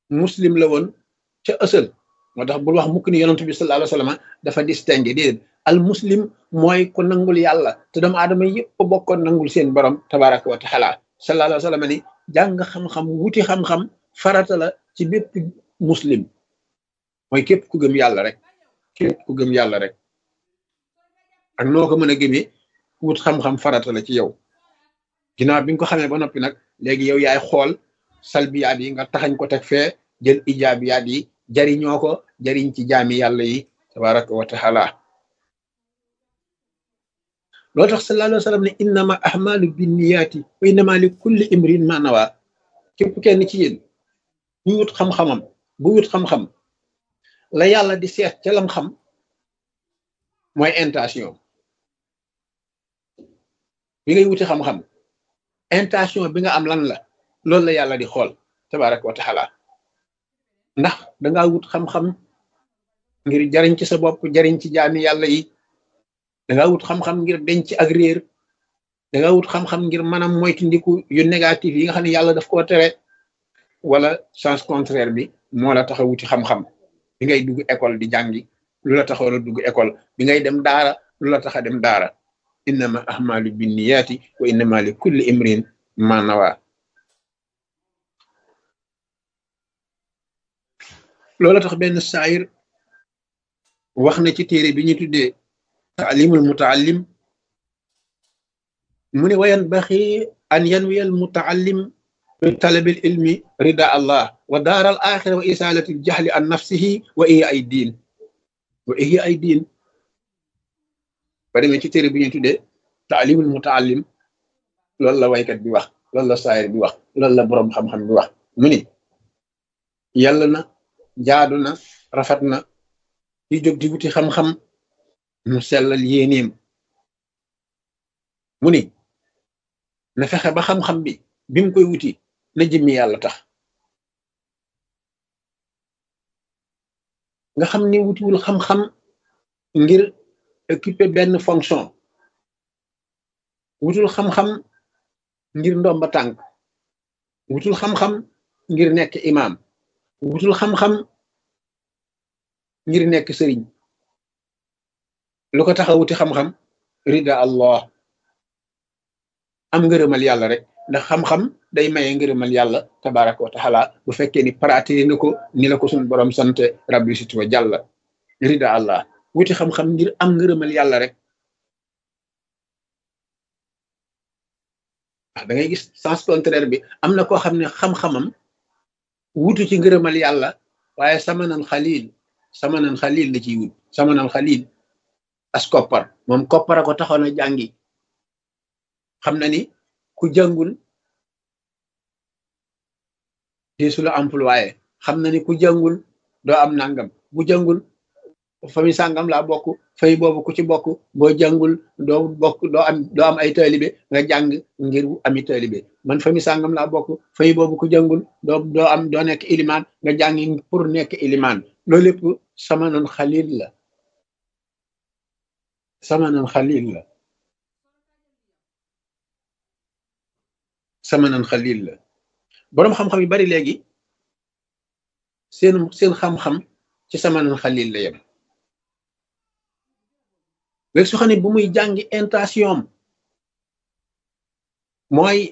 muslim la woon ca ësal moo tax bul wax mukk ni yonent bi sallallahu alayhi wa sallam dafa distingué déedéet al muslim mooy ku nangul yàlla te doomu aadama yëpp bokkoon nangul seen borom tabaraka wa taala sallallahu alayhi wa sallam ni jàng xam-xam wuti xam-xam farata la ci bépp muslim mooy képp ku gëm yàlla rek képp ku gëm yàlla rek ak noo ko mën a gëmee wut xam-xam farata la ci yow ginnaaw bi nga ko xamee ba noppi nag léegi yow yaay xool salbiyaat yi nga taxañ ko teg fee jël ijaabiyaat yi jariñoo ko jariñ ci jaami yàlla yi tabaraka wa taala loolu tax sallallahu alayhi wa sallam ne innama ahmalu binniyaati wa innama li kulli imrin ma nawa képp kenn ci yéen bu wut xam-xamam bu wut xam-xam la yàlla di seet ca lam xam mooy intention bi ngay wuti xam-xam intention bi nga am lan la loolu la yàlla di xool tabaraka wa taala ndax dangaa wut xam-xam ngir jariñ ci sa bopp jariñ ci jaami yàlla yi dangaa wut xam-xam ngir denc ak réer dangaa wut xam-xam ngir maanaam moytu ndiku yu négatif yi nga xam ne yàlla daf koo tere wala sens contraire bi moo la tax a wuti xam-xam bi ngay dugg école di jàngi lu la taxoon a dugg école bi ngay dem daara lu la tax a dem daara innama ahmalu binniyaati wa innama li kulli imrin ma nawa loola tax benn saayir wax na ci téere bi ñu tuddee taalimul mutaallim mu ne wayan baxi an yanwiyal mutaallim bi talabil ilmi rida allah wa daaral axira wa isalati jahli an nafsihi wa iya ay diin wa iya ay diin ba demee ci téere bi ñu tuddee taalimul mutaallim loolu la waykat bi wax loolu la saayir bi wax loolu la boroom xam-xam bi wax mu ni yàlla na jaadu na rafet na di jóg di wuti xam-xam mu sellal yéeneem mu ni na fexe ba xam-xam bi bi mu koy wuti na jëmmi yàlla tax nga xam ni wutiwul xam-xam ngir occuper benn fonction wutul xam-xam ngir ndomba tànk wutul xam-xam ngir nekk imaam wutul xam-xam ngir nekk sëriñ lu ko tax a wuti xam-xam rida allah am ngërëmal yàlla rek ndax xam-xam day maye ngërëmal yàlla tabaraka wa taala bu fekkee ni pratiqué na ko ni la ko suñu borom sante rabbi sit wa jàlla rida allah wuti xam-xam ngir am ngërëmal yàlla rek da ngay gis sens contraire bi am na koo xam ne xam-xamam wutu ci ngërëmal yàlla waaye samanan xalil samanan xalil la ciy wut samanan xalil as koppar moom koppara ko taxoon a jàngi xam na ni ku jàngul deesu la employé xam na ni ku jàngul doo am nangam bu jàngul famille sàngam laa bokk fay boobu ku ci bokk boo jàngul doo bokk doo am doo am ay taalibe nga jàng ngir ami taalibe man famille sàngam laa bokk fay boobu ku jàngul doo doo am doo nekk ilimaan nga jàngi pour nekk ilimaan loolu lépp samanan xalil la samanan xalil la samanan xalil la boroom xam-xam yu bari léegi seen seen xam-xam ci samanan xalil la yem léegi su xam ne bu muy jàngi intention mooy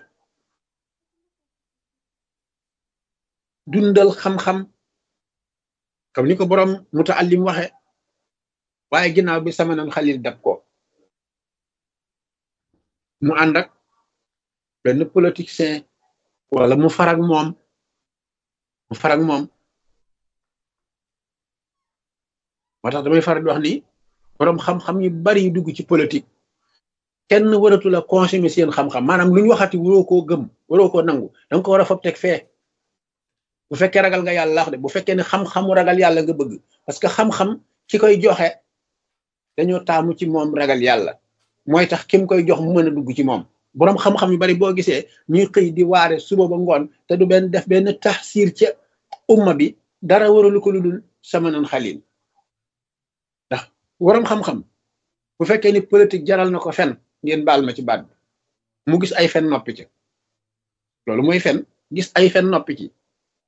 dundal xam-xam comme ni ko boroom mutaallim waxe waaye ginnaaw bi samanan xalil dab ko mu ànd ak benn politicien wala mu farag moom mu farag moom moo tax damay faral di wax ni boroom xam-xam yu bari yu dugg ci politique kenn waratu la consommer seen xam-xam maanaam lu ñu waxati waroo koo gëm waroo koo nangu danga ko war a fob teg fee bu fekkee ragal nga yàlla wax de bu fekkee ne xam-xamu ragal yàlla nga bëgg parce que xam-xam ki koy joxe dañoo taamu ci moom ragal yàlla mooy tax kim koy jox mu mën a dugg ci moom boroom xam-xam yu bari boo gisee ñuy xëy di waare suba ba ngoon te du benn def benn taxsiir ca umma bi dara waralu ko lu dul samanan xalil ndax waroom xam-xam bu fekkee ni politique jaral na ko fen ngeen baal ma ci baat bi mu gis ay fen noppi ci loolu mooy fen gis ay fen noppi ci